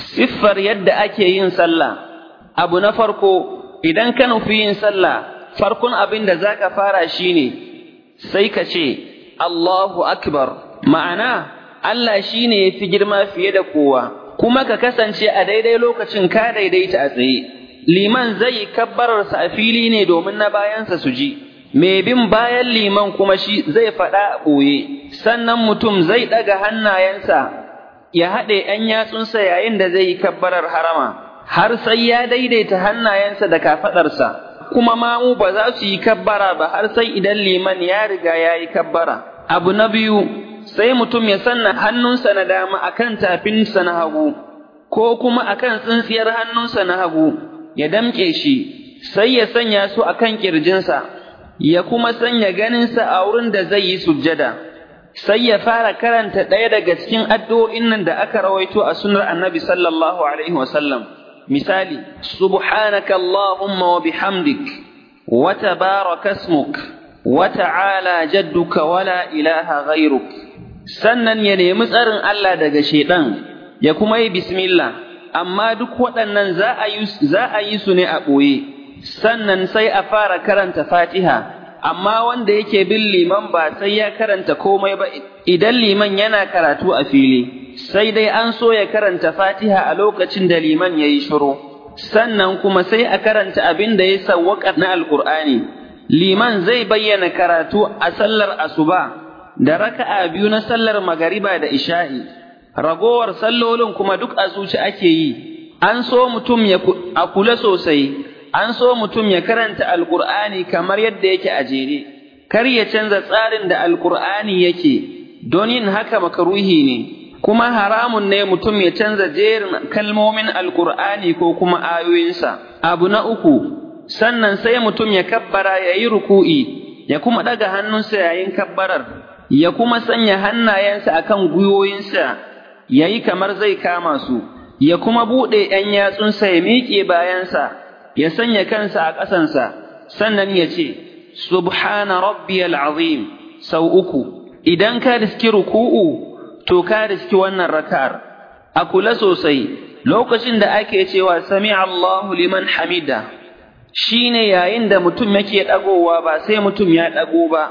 siffar yadda ake yin sallah abu na farko idan ka nufi yin sallah farkon abin da zaka fara shine sai ka ce Allahu akbar ma'ana Allah shine yafi girma fiye da kowa kuma ka kasance a daidai lokacin ka daidaita a tsaye liman zai kabbararsa a fili ne domin na bayansa su ji mai bin bayan liman kuma shi zai faɗa a ɓoye sannan mutum zai ɗaga hannayensa ya haɗe ‘yan yatsunsa yayin da zai yi kabbarar harama har sai ya daidaita hannayensa da kafaɗarsa kuma mamu ba za su yi kabbara ba har sai idan liman ya riga ya yi kabbara abu na biyu sai mutum ya sanna hannunsa na dama akan tafinsa na hagu ko kuma akan tsintsiyar hannunsa na hagu ya damƙe shi sai ya sanya su akan ƙirjinsa ya kuma sanya ganinsa a wurin da zai yi sujjada sai ya fara karanta ɗaya daga cikin addu'o'in nan da aka rawaito a sunar annabi sallallahu alaihi wasallam misali subhanaka allahumma wa bihamdik wa tabaraka ismuk wa ta'ala jadduka wa la ilaha ghairuk sannan ya nemi tsarin Allah daga shedan ya kuma yi bismillah amma duk waɗannan za a yi za a yi su ne a ɓoye sannan sai a fara karanta Fatiha amma wanda yake bin liman ba sai ya karanta komai ba idan liman yana karatu a fili sai dai an so ya karanta Fatiha a lokacin da liman yayi shiru sannan kuma sai a karanta abin da ya sawwaka na Alƙur'ani liman zai bayyana karatu a sallar asuba da raka'a biyu na sallar magariba da isha'i ragowar sallolin kuma duk a zuci ake yi an so mutum ya a kula sosai an so mutum ya karanta alkur'ani kamar yadda yake a jere kar ya canza tsarin da alkur'ani yake don yin haka makaruhi ne kuma haramun ne mutum ya canza jerin kalmomin alkur'ani ko kuma ayoyinsa abu na uku sannan sai mutum ya kabbara ya yi ruku'i ya kuma ɗaga hannunsa yayin kabbarar ya kuma sanya hannayensa akan gwiwoyinsa ya yi kamar zai kama su ya kuma buɗe ‘yan yatsunsa ya miƙe bayansa ya sanya kansa a ƙasansa sannan ya ce subhana rabbiyal azim sau uku idan ka riski ruku'u to ka riski wannan raka'ar a kula sosai lokacin da ake cewa sami Allahu liman hamida shine yayin da mutum yake ɗagowa ba sai mutum ya ɗago ba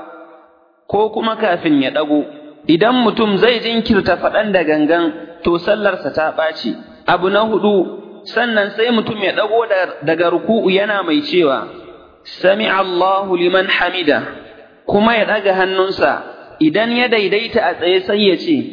ko kuma kafin ya ɗago idan mutum zai jinkirta faɗan da gangan to sallarsa ta ɓaci abu na hudu sannan sai mutum ya ɗago daga ruku'u yana mai cewa sami Allahu liman hamida kuma ya ɗaga hannunsa idan ya daidaita a tsaye sai ya ce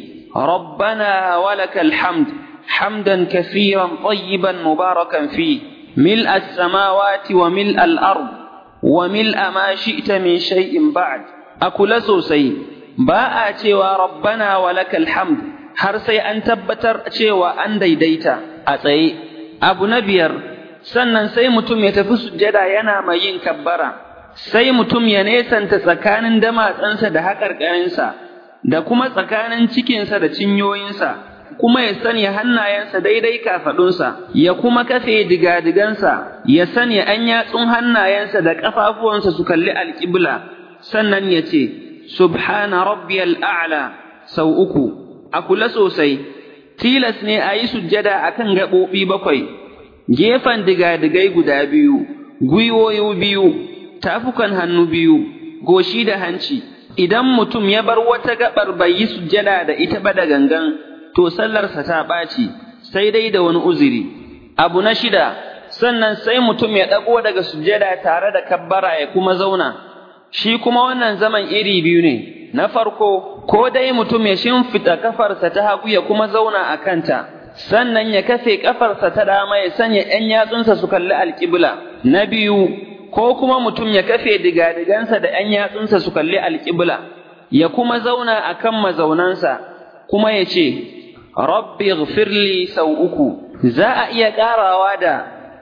rabbana walakal hamd hamdan kasiran tayyiban mubarakan fi mil as-samawati wa mil al-ard wa mil ma shi'ta min shay'in ba'd a kula sosai ba a cewa rabbana walakal hamd har sai an tabbatar cewa an daidaita a tsaye abu na biyar sannan sai mutum ya tafi sujjada yana mai yin kabbara sai mutum ya nesanta tsakanin damatsansa da haƙarƙarinsa da kuma tsakanin cikinsa da cinyoyinsa kuma ya sanya hannayensa daidai kafaɗunsa ya kuma kafe digadigansa ya sanya an yatsun hannayensa da ƙafafuwansa su kalli alƙibla sannan ya ce subhana rabbiyal a'la sau uku a kula sosai tilas ne a yi sujjada akan gaɓoɓi bakwai gefen digadigai guda biyu gwiwoyi biyu tafukan hannu biyu goshi da hanci idan mutum ya bar wata gaɓar bai yi sujjada da ita ba da gangan to sallarsa ta ɓaci sai dai da wani uzuri abu na shida sannan sai mutum ya ɗago daga sujjada tare da kabbara ya kuma zauna shi kuma wannan zaman iri biyu ne na farko ko dai mutum ya shimfita kafarsa ta hagu ya kuma zauna a kanta sannan ya kafe kafarsa ta dama ya sanya ‘yan yatsunsa su kalli alƙibla na biyu ko kuma mutum ya kafe digadigansa da ‘yan yatsunsa su kalli alƙibla ya kuma zauna a kan mazaunansa kuma ya ce rabbi ghfirli sau uku za a iya ƙarawa da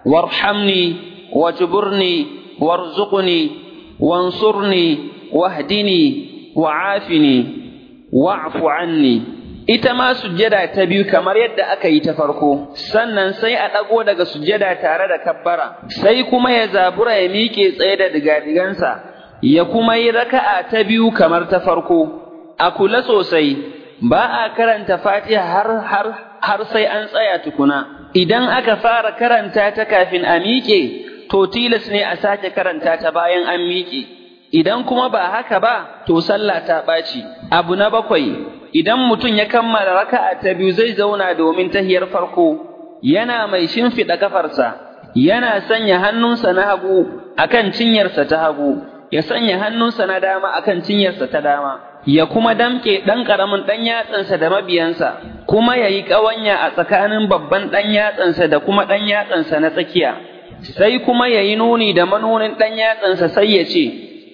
warhamni wajburni warzuqni وانصرني واهدني وعافني واعف عني ita ma sujjada ta biyu kamar yadda aka yi ta farko sannan sai a ɗago daga sujjada tare da kabbara sai kuma ya zabura ya miƙe tsaye da digadigansa ya kuma yi raka'a ta biyu kamar ta farko a kula sosai ba a karanta fatiha har har har sai an tsaya tukuna idan aka fara karanta ta kafin a miƙe to tilas ne a sake karanta ta bayan an miƙe idan kuma ba haka ba to sallah ta ɓaci abu na bakwai idan mutum ya kammala raka'a ta biyu zai zauna domin tahiyar farko yana mai shimfiɗa kafarsa yana sanya hannunsa na hagu akan cinyarsa ta hagu ya sanya hannunsa na dama akan cinyarsa ta dama ya kuma damke ɗan ƙaramin ɗan yatsansa da mabiyansa kuma ya yi ƙawanya a tsakanin babban ɗan yatsansa da kuma ɗan yatsansa na tsakiya sai kuma ya yi nuni da manunin ɗan yatsansa sai ya ce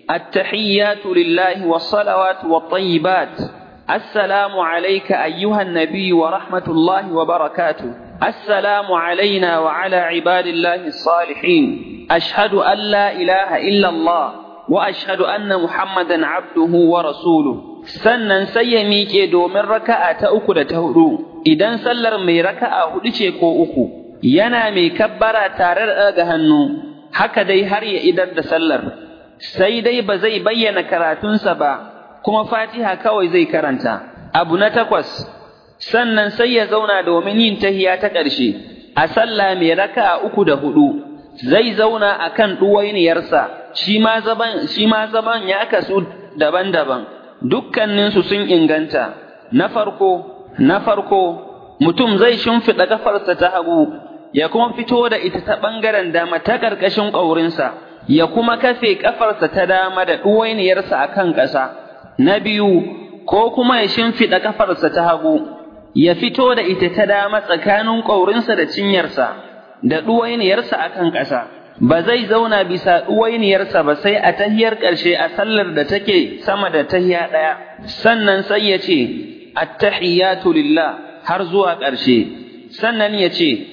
التحيات لله والصلوات والطيبات السلام عليك أيها النبي ورحمة الله وبركاته السلام علينا وعلى عباد الله الصالحين أشهد أن لا إله إلا الله وأشهد أن محمدا عبده ورسوله sannan sai ya miƙe domin raka'a ta uku da ta hudu idan sallar mai raka'a hudu ce ko uku yana mai kabbara tare da ɗaga hannu haka dai har ya idar da sallar sai dai ba zai bayyana karatunsa ba kuma fatiha kawai zai karanta abu na takwas sannan sai ya zauna domin yin tahiya ta ƙarshe a sallah mai raka'a uku da hudu zai zauna akan ɗuwainiyarsa shi ma zaman shi ma zaman ya kasu daban-daban dukkaninsu sun inganta na farko na farko mutum zai shimfiɗa kafarsa ta hagu ya kuma fito da ita ta ɓangaren dama ta ƙarƙashin ƙaurinsa ya kuma kafe ƙafarsa ta dama da ɗuwainiyarsa a kan ƙasa na biyu ko kuma ya shimfiɗa ƙafarsa ta hagu ya fito da ita ta dama tsakanin ƙaurinsa da cinyarsa da ɗuwainiyarsa a kan ƙasa ba zai zauna bisa ɗuwainiyarsa ba sai a tahiyar ƙarshe a sallar da take sama da tahiya ɗaya sannan sai ya ce attahiyatu lillah har zuwa ƙarshe sannan ya ce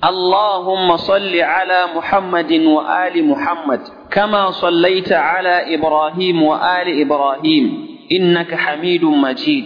اللهم صل على محمد وآل محمد كما صليت على إبراهيم وآل إبراهيم إنك حميد مجيد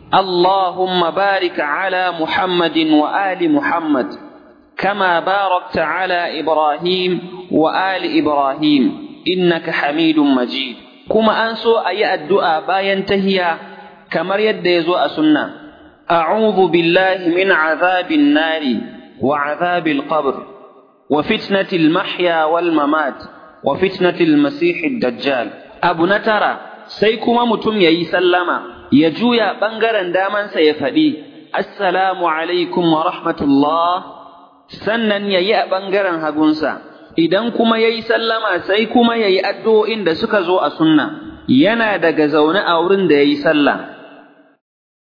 اللهم بارك على محمد وآل محمد كما باركت على إبراهيم وآل إبراهيم إنك حميد مجيد كما أنسو أي الدعاء باين تهيا كما يدزو أسنة أعوذ بالله من عذاب النار وعذاب القبر وفتنة المحيا والممات وفتنة المسيح الدجال أبو نترى سيكما متم يي سلما يجويا بنغرا داما سيفدي السلام عليكم ورحمة الله sannan ya yi a ɓangaren hagunsa, idan kuma ya yi sallama sai kuma ya yi addu'o'in da suka zo a sunna, yana daga zaune a wurin da ya yi sallah,